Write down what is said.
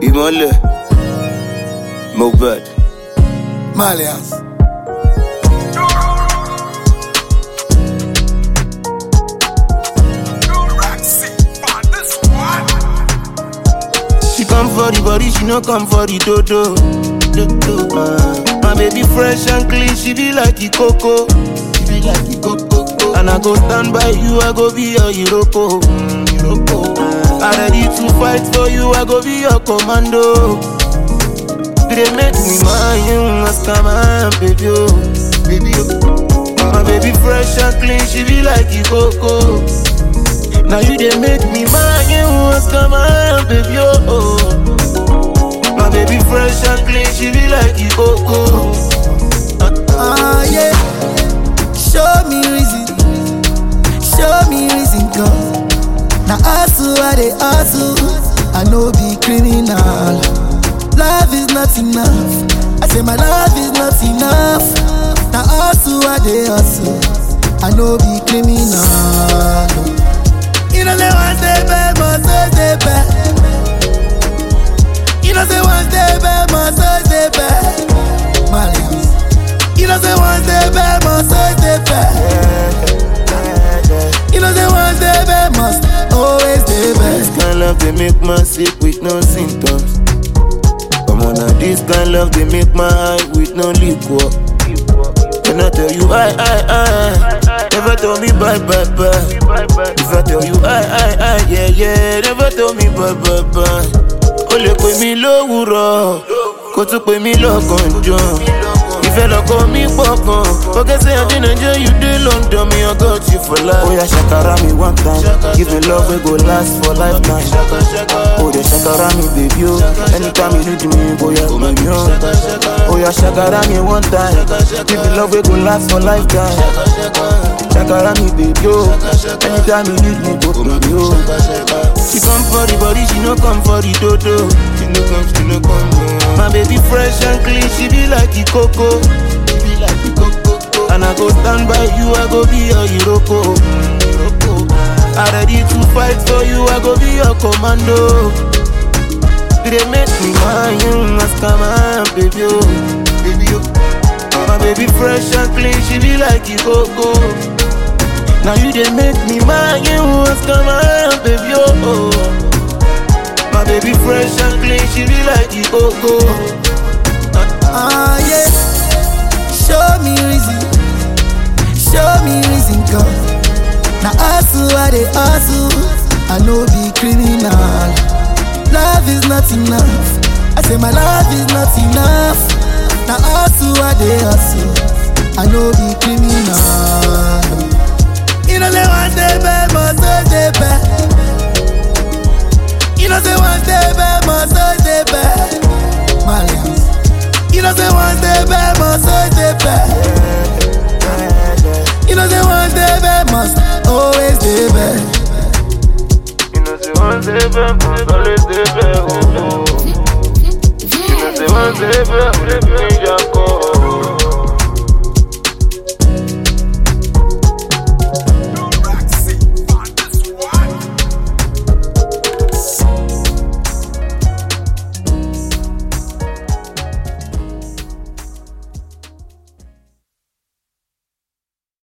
ìmọ̀lẹ̀ Mohbad. Malians. She come for the body, she no come for the dodo. dodo. Uh, my baby fresh and clean, she be like the coco. She be like the coco. And I go stand by you, I go be your Iroko. Mm, Iroko. Uh, I ready to fight for you, I go be your commando. They make me mind you, ask my baby, oh, baby, oh. My baby fresh and clean, she be like the coco. Now you they make me mind you, ask my baby, oh. My baby fresh and clean, she be like the coco. Ah, yeah. Show me reason. Show me reason, cause. Now, hustle, I they hustle. I know be criminal. Love is not enough. I say my love is not enough. Now, hustle, I they hustle. I know be criminal. You know, say one day bad, must stay bad. You know, say one day bad, must stay bad. Malians. You know say one day bad must always stay bad. You know say one day bad must always stay This bad. kind love they make man sick with no symptoms. Come on now, this kind love they make my eye with no liquor. When I tell you I, I, I, never tell me bye, bye, bye. If I tell you I, I, I, yeah, yeah, never tell me bye, bye, bye. O lè pè mí lówùrọ̀, kó tún pè mí lọ́gànjọ́. Ìfẹ́ lọ́kọ mi pọ̀ gan. Forget say I dey Nigeria, you dey London, me I got you for life. Oya ṣàkàrà mi one time, give me love wey go last for lifetime. O dey ṣàkàrà mi baby o, anytime you need me, bóyá pè mí o. Oya ṣàkàrà mi one time, give me love wey go last for lifetime. Ṣàkàrà mi baby o, anytime you need me, go pè mí o. She come for the body, she no come for the dodo. She no come, she no come. No. My baby fresh and clean, she be like the coco. She be like the coco. And I go stand by you, I go be your Iroko. Mm, Iroko. I ready to fight for you, I go be your commando. They make me mind you, ask my baby, oh, baby, oh. My baby fresh and clean, she be like the coco. Now you they make me mind you what's come on, baby, oh, oh. My baby fresh and clean, she be like the coco. Ah yeah. Show me reason. Show me reason, cause. Now hustle, I they hustle. I know be criminal. Love is not enough. I say my love is not enough. Now hustle, I they hustle. I know be criminal. You know say one day bad must always stay bad. You know say one day bad must always stay bad. Malians. You know say one day bad must always stay bad. You know say one day bad must always stay bad. You know, say one day back, must always stay back, oh, oh. You know, say one day back, let me just go.